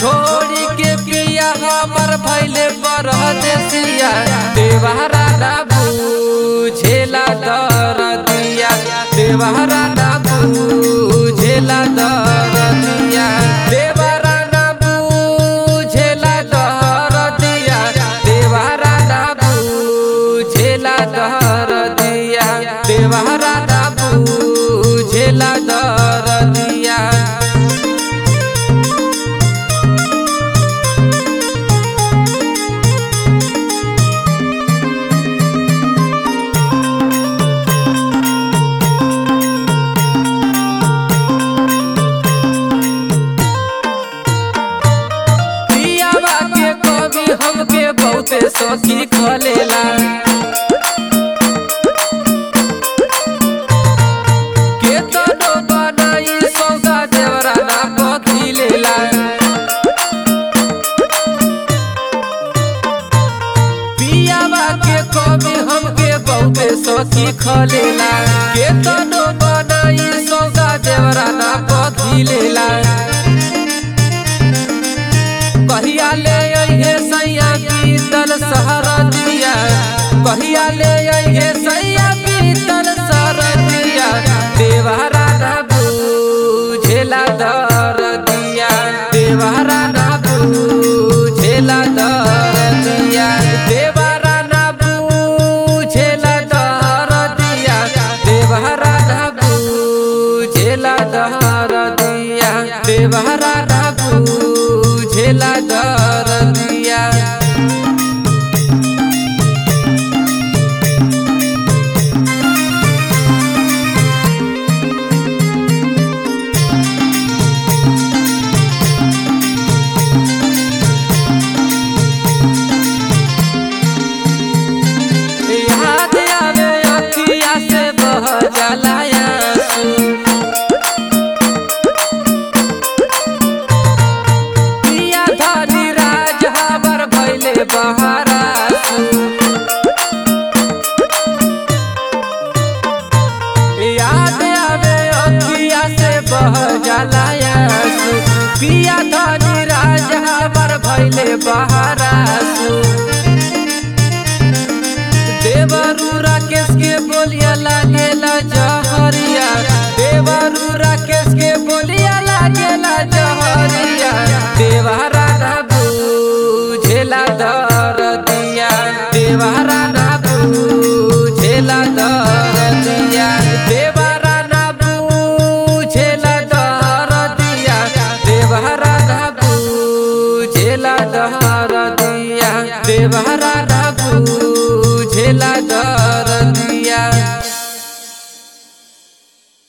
छोड़ी के पिया हमर भैले परदेसिया देवहरा ना बुझेला दरदिया देवहरा ना बुझेला दरदिया देवहरा ना बुझेला दरदिया देवहरा ना बुझेला दरदिया देवहरा ना बुझेला दरदिया पियावा के कवि हमके बहुते सखी खलेला के तनो बनाई सौदा देवरा ना पथी लेला पियावा के कवि हमके बहुते सखी खलेला के तनो बनाई सौदा देवरा ना पथी लेला कहिया ले अइहे सैया पीतल सहरा दिया कहिया ले अइहे सैया पीतल सहरा दिया देवहरा ना बुझेला दर दिया देवहरा ना बुझेला दर दिया देवहरा ना बुझेला दर दिया देवहरा ना बुझेला दर दिया देवहरा ना बुझेला दर दिया याद आवे अखिया से बह जाला आंसू पिया धनी राज हबर भइले बहरासु याद आवे अखिया से बह जाला आंसू पिया धनी राज हबर भइले बहरासु देवरू राकेश के बोलिया लागेला जहरिया देवरू राकेश के बोलिया लागेला जहरिया देवहरा ना बुझेला दर दिया देवहरा ना बुझेला दर दिया देवहरा ना बुझेला दर दिया देवहरा ना बुझेला दर दिया देवहरा